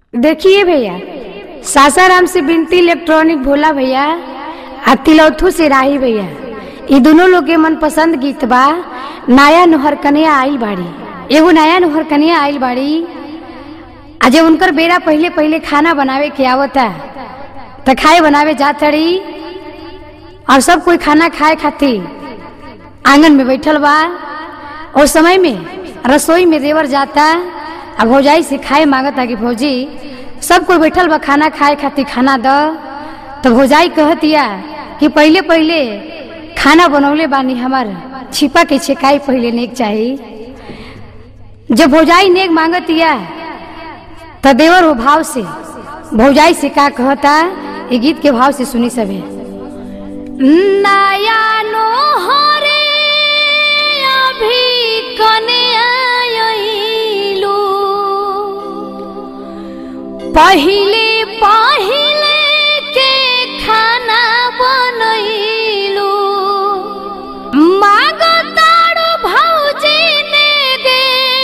देखिए भैया सासाराम से बिनती इलेक्ट्रॉनिक भोला भैया आ तिलौथू से राही भैया ये दोनों लोग के मन पसंद गीत बा नया नोहर कन्या आइल बाड़ी एगो नया नोहर कन्या आइल बाड़ी आ जब उनकर बेरा पहले पहले खाना बनावे के आवता त खाए बनावे जात रही और सब कोई खाना खाए खातिर आंगन में बैठल बा और समय में रसोई में देवर जाता आ भौजाई से खाए मांगता कि भौजी सब कोई बैठल बा खाना खाए खातिर खाना द तो भौजाई कहतिया कि पहले पहले खाना बनौले बानी हमार छिपा के छेकाई पहले नेक चाही जब भौजाई नेक मांगतिया तो देवर वो भाव से भौजाई से का कहता ये गीत के भाव से सुनी सबे नया नोहरे अभी कने आइलू पहिले पहिले के खाना बनैलू मागतारू भौजी ने गे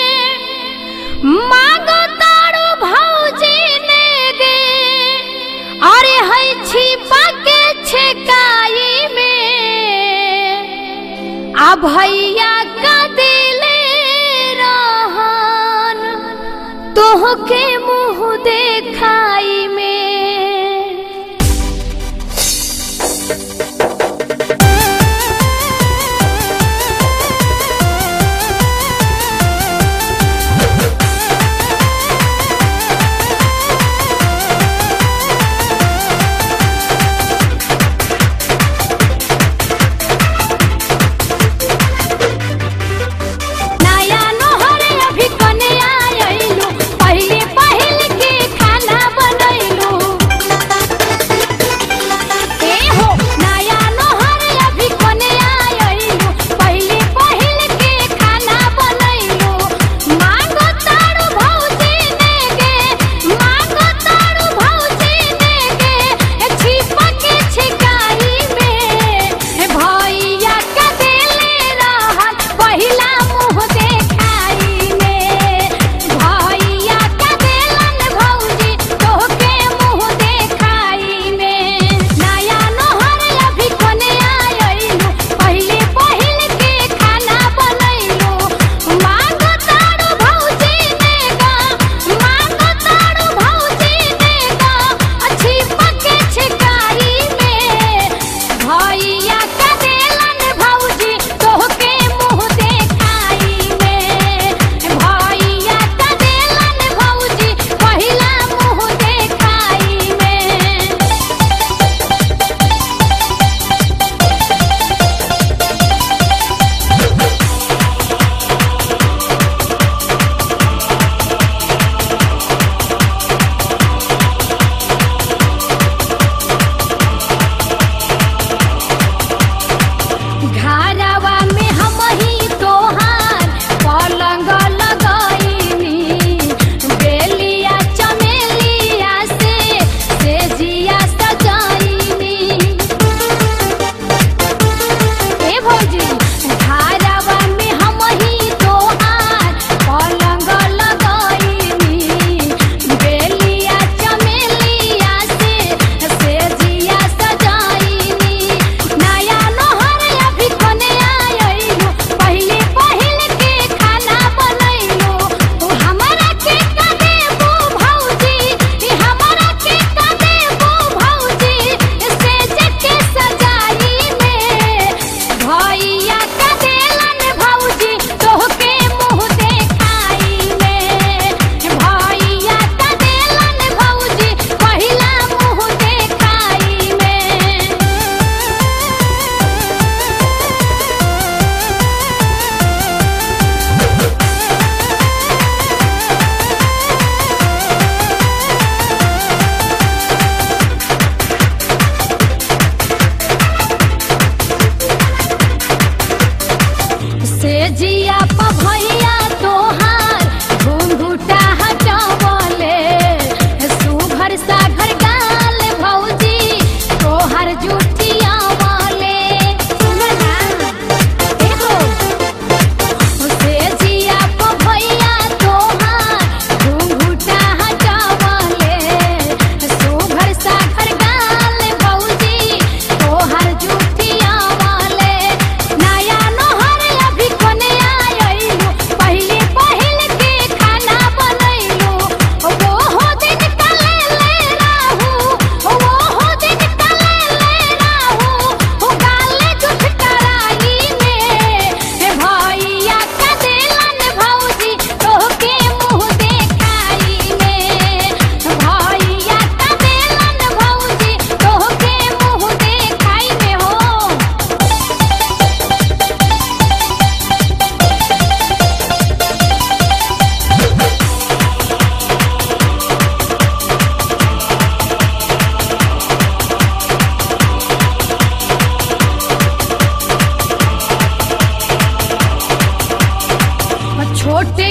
मागतारू भौजी ने गे अरे है छिपा के छेकाई में आ भैया का दिले रहन तोहके मुंह देखाई में नया नोहरे अभी कने आइलू पहिले पहिले के खाना बनैलू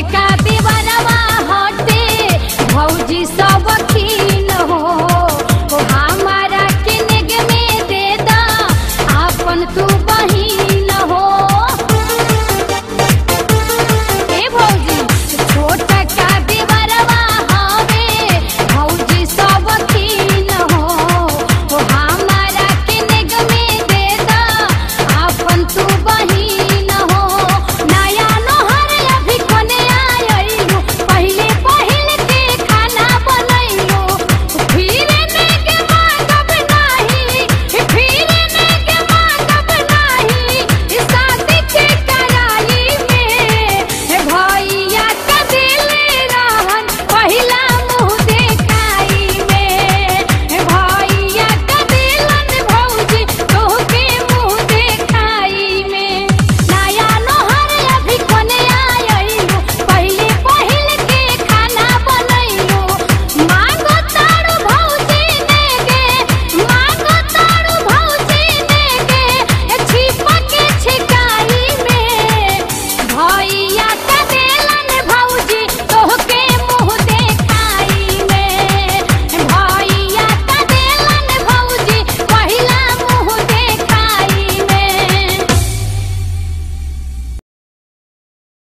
छोटका देवरवा हटे भौजी सब